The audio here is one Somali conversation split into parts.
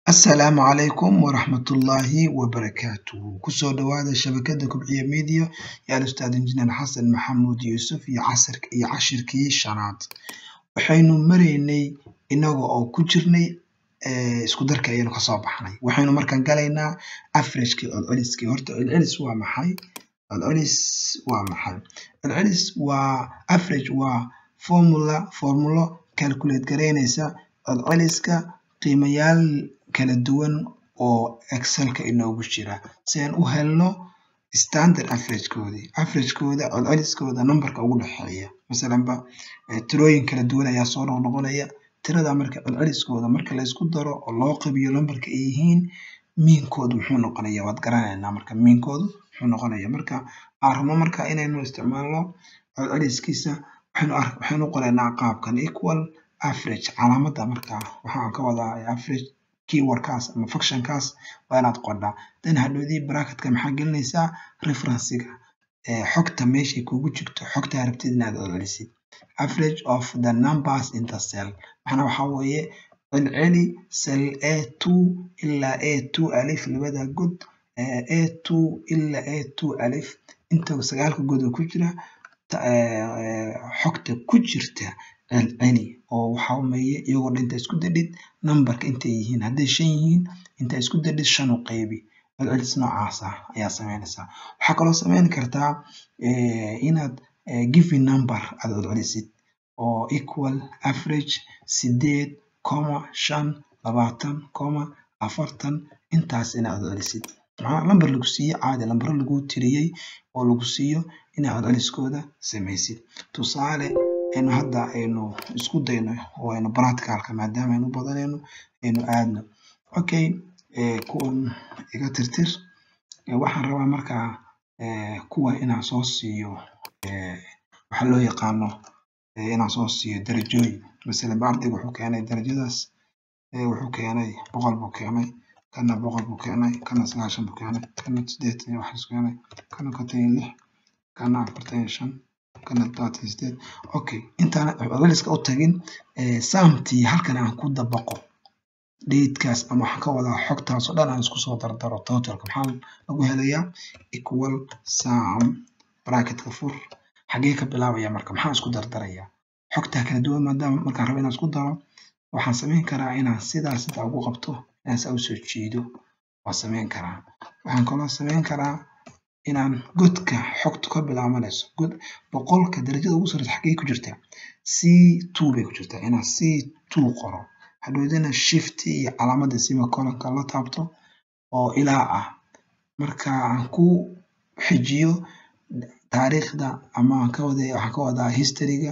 Asalaamu calaykum waraxmatullaahi wabarakaatuh kusoo dhawaada shabakada kobciya media yaal ustaad injineer xasan maxamuud yuusuf iyo casirk iyo cashirkii shanaad waxaynu maraynay inaga oo ku jirnay isku darka ayaynu kasoo baxnay waxaynu markaan galaynaa averagekii celceliskii horta celcelis waa maxay celcelis waa maxay celcelis waa average waa formula formulo calculate garaynaysa celceliska qiimayaal kala duwan oo excelka inoogu jira si aan u helno standard averagekoodii averagekooda celceliskooda numberka ugu dhexeeya masalanba tirooyin kala duwan ayaa soo noqnoqonaya tirada marka celceliskooda marka la isku daro oo loo qabiyo numberka ay yihiin miinkoodu muxuu noqonaya waad garanaynaa marka miinkoodu muxuu noqonaya marka aan rabno marka inaynu isticmaalno celceliskiisa waxaynu waxaynu qoraynaa qaabkan equal average calaamada marka waxaan ka wadaa average keywordkaas ama functionkaas waa inaad qodhaa then hadhoodii bracketka maxaa gelinaysaa referencega xogta meeshay kugu jirto xogta rabtid inaad celcelisid average of the numbers in the cell maxana waxaa weeye celceli cell a two ilaa a two alif labada god a two ilaa a two alif inta sagaalka god oo ku jira xogta ku jirta celceli oo waxaa weeye iyagoo dhan inta isku dadhid numberka intay yihiin hadday shan yihiin inta isku dadhid shan u qaybi celcelis noocaas ah ayaa sameynaysaa waxaa kaloo sameyn kartaa inaad given number aad celcelisid oo equal average sideed comma shan labaatan comma afartan intaas inaad celcelisid maxaa lambar lagu siiye caadi lambaro lagu tiriyey oo lagu siiyo inaad celceliskooda samaysid tusaale aynu hadda aynu isku dayno oo aynu practicalka maadaama aynu badanayno aynu aadno okay kuwan iga tirtir waxaan rabaa markaa kuwa inaan soo siiyo waxaa loo yaqaano inaan soo siiyo darajooyin masalan ardayga wuxuu keenay darajadaas wuxuu keenay boqol buu keenay kana boqol buu keenay kana sagaashan buu keenay kana sideetan iyo waxaas keenay kana konton iyo lix kana afartan iyo shan kana todobaatan iyo sideed okay intaan celceliska u tagin saamtii halkan aan ku dabaqo datekaas ama waxaan ka wadaa xogtaas oo dhan aan isku soo dardaro totalka maxaa lagu helayaa equal sum bracketka fur xagee ka bilaabaya marka maxaan isku dardaraya xogtaa kala duwan maadaama markaan rabo inaan isku daro waxaan sameyn karaa inaan sidaa sidaa ugu qabto inaan saa usoo jiido waan sameyn karaa waxaan kaloo sameyn karaa inaan godka xogtu ka bilaabanayso god boqolka darajada ugu sarreysa xaggee ku jirtaa c two bay ku jirtaa inaan c two qoro hadhoodina shift iyo calaamadda sima colonka la taabto oo ilaa ah marka aan ku xijiyo taariikhda ama aan ka wada waxaan ka wadaa historyga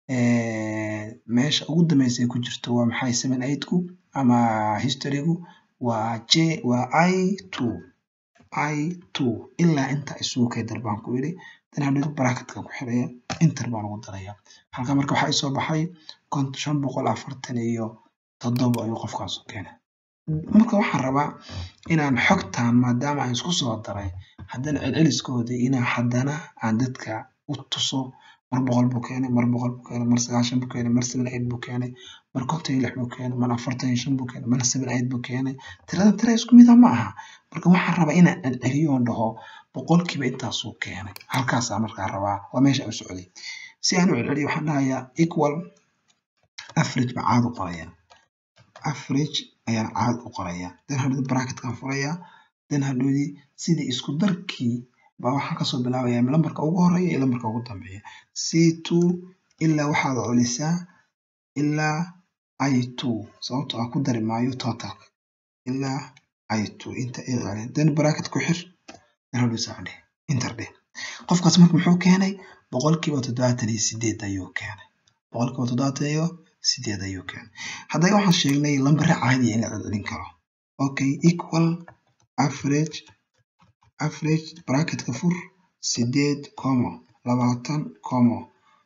meesha ugu dambeysa ay ku jirto waa maxay seven eight ku ama historygu waa j waa i two i two ilaa inta isugu kay dar baan ku yidhi dan hadhow bracketka ku xiraya inter baan ugu daraya halka marka waxaa isoo baxay shan boqol afartan iyo toddoba ayuu qofkaas u keenay marka waxaan rabaa inaan xogtan maadaama aan isku soo daray haddana celceliskoodii inaan haddana aan dadka u tuso mar boqol buu keenay mar boqol buu keenay mar sagaashan buu keenay mar seven eight buu keenay mar konton iyo lix buu keenay mar afartan iyo shan buu keenay mar seven eight buu keenay tirada tira isku mid ah ma aha marka waxaan rabaa inaan celceliyo oon dhaho boqolkiiba intaasuu keenay halkaasaa markaa rabaa waa meesha u socday si aan u celceliyo waxaan dhahayaa equal average baa caad u qoraya average ayaan caad u qoraya dan hadhoodi bracketkan furaya dan hadhoodi sidii isku darkii baa waxaan kasoo bilaabaya lambarka ugu horeeya iyo lambarka ugu dambeeya c two ilaa waxaad celisaa ilaa i two sababtoo ah ku dari maayo totalka ilaa i two inta ay celin dan bracket ku xir dan hadhoodi saa dheh inter dheh qofkaas marka muxuu keenay boqolkiiba toddobaatan iyo sideed ayuu keenay boqolkiiba toddobaatan iyo sideed ayuu keenay haddana waxaan sheegnay lambare caadiya in la celcelin karo okay equal average average bracketka fur sideed comma labaatan comma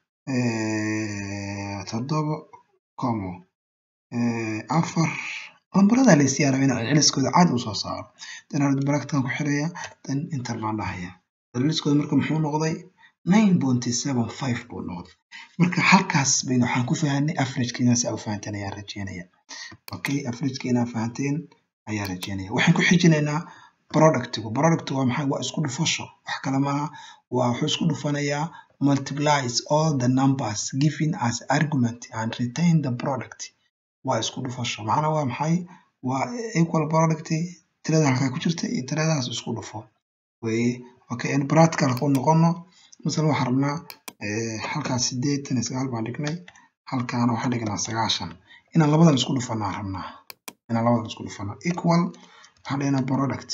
toddoba comma afar lambarada la isyaa raba inaan celceliskooda caadi usoo saaro dan hadhood bracketkan ku xiraya dan inter baan dhahaya celceliskooda marka muxuu noqday nine pointy seven five buu noqday marka halkaas baynu waxaan ku fahanay averageka inaa saa u fahanteen ayaan rajeynaya okay averageka inaa fahanteen ayaa rajeynaya waxaan ku xijinaynaa productigu product waa maxay waa isku dhufasho wax kale maaha waa wuxuu isku dhufanayaa multiplies all the numbers given as argument and retain the product waa isku dhufasho macnaa waa maxay waa equal product tirada halkaa ku jirta iyo tiradaas isku dhufo weye okay in practical ku noqono masala waxaan rabnaa halkaas sideetan iyo sagaal baan dhignay halkaana waxaan dhignaa sagaashan inaan labadan isku dhufanaa rabnaa inaan labadan isku dhufano equal waxaan dhignaa product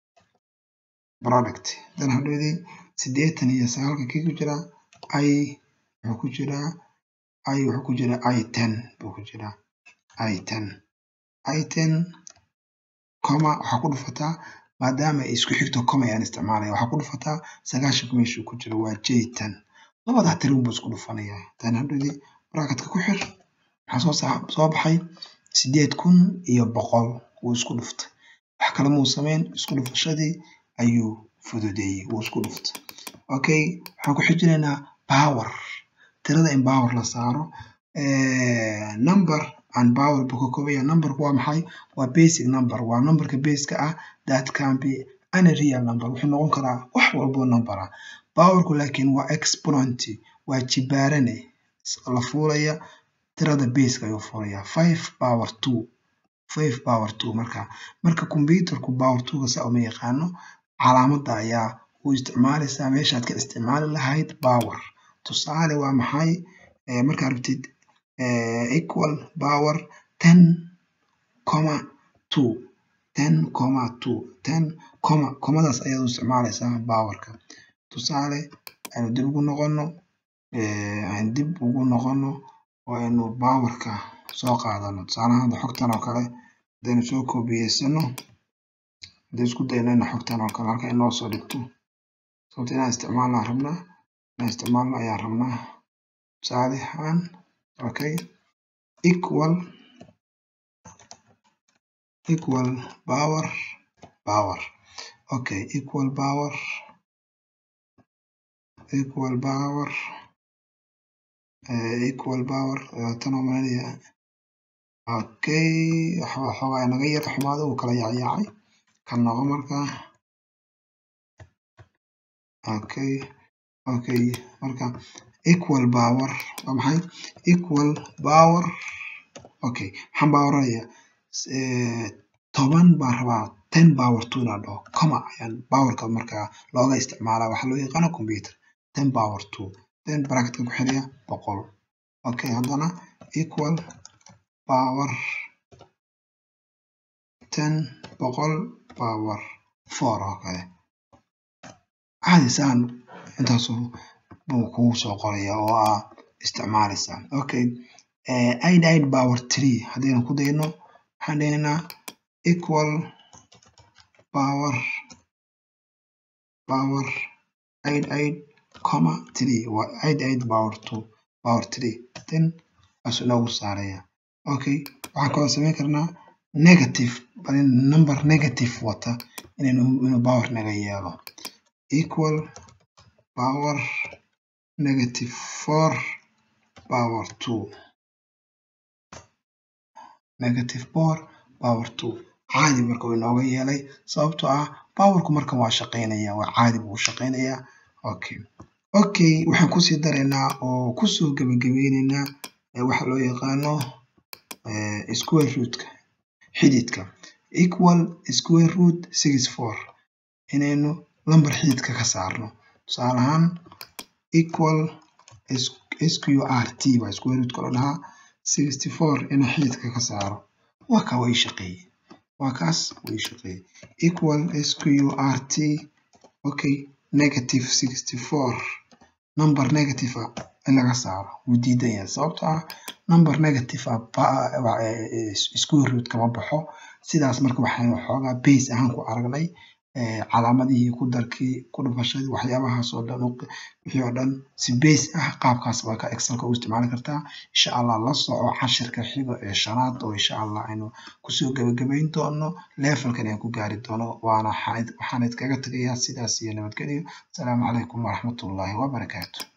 product dan hadhoodii sideetan iyo sagaalka kii ku jiraa i wuxuu ku jiraa i wuxuu ku jiraa i ten buu ku jiraa i ten i ten coma waxaa ku dhufataa maadaama ay isku xigto coma ayaan isticmaalaya waxaa ku dhufataa sagaashanka meeshuu ku jiro waa j ten labadaa tirin buu isku dhufanayaa tan hadhoodii bracketka ku xir maxaa soo soo baxay sideed kun iyo boqol wuu isku dhuftay wax kale muu sameyn isku dhufashadii ayuu fududeeyey wuu isku dhuftay okay waxaan ku xijinaynaa power tirada in power la saaro number and power buu ka kooban yahay numberku waa maxay waa basic number waa numberka baseka ah that can be any real number wuxuu noqon karaa wax walbo number ah powerku laakiin waa exponent waa jibaarane la fuulaya tirada baseka ayuu fuulaya five power two five power two marka marka computerku power two-ga saa uma yaqaano calaamadda ayaa u isticmaalaysaa meeshaad ka isticmaali lahayd power tusaale waa maxay markaad rabtid equal power ten comma two ten comma two ten comma comadaas ayaad u isticmaalaysaa powerka tusaale aynu dib ugu noqono aynu dib ugu noqono oo aynu powerka soo qaadano tusaalahaan hadda xogtan oo kale hadaynu soo koobiyeysano hadday isku dayno ina xogtan oo kale halka inoo soo dhigto sababta inaan isticmaalnaa rabnaa inaan isticmaalno ayaan rabnaa tusaale ahaan okay equal equal power power okay equal power equal power uh, equal power tan oo malinaya okay waxoogaa naga yar xumaado uu kala yaacyaacay kan noqo markaa okay okay marka equal power waa maxay equal power okay maxaan poweraya toban baan rabaa ten power two inaan dhaho coma ayaan powerka markaa looga isticmaalaa waxaa loo yaqaana computer ten power two then bracketka ku xiriya boqol okay haddana equal power ten boqol power four oo kale caadi saan intaasu buu kugu soo qoraya oo ah isticmaalaysa okay eight eight power three haddaynu ku dayno waxaan dhahnaynaa equal power power eight eight comma three waa eight eight power two power three then asu inoogu saaraya okay waxaan kaloo samayn karnaa negative bal number negative wata inaynu inuu power naga yeelo equal power negative four power two negative four power two caadi marka uu inooga yeelay sababtoo ah powerku markan waa shaqaynaya waa caadi buu shaqaynayaa okay okay waxaan kusii daraynaa oo kusoo gabagabeyneynaa waxa loo yaqaano square rootka xididka equal square root six four inaynu lambar xididka ka saarno tusaale ahaan equal sqrt waa square rootka loo dhahaa sixty four inaan xididka ka saaro waa kaa way shaqeeyey waa kaas way shaqeeyey equal sqrt okay negative sixty four number negative ah in laga saaro wuu diidan yahay sababtoo ah number negative ah square root kama baxo sidaas marka waxaynu xoogaa base ahaan ku aragnay calaamadihii ku darkii ku dhufashadii waxyaabahaas oo dhan wixii oo dhan si base ah qaabkaas baa ka excelka u isticmaali kartaa insha allah la soco cashirka xigo ee shanaad oo insha allah aynu kusoo gabagabayn doono levelkan aan ku gaari doono waana waxaan idkaga tegayaa sidaas iyo nabadgelyo asalaamu calaykum waraxmatullaahi wabarakaatu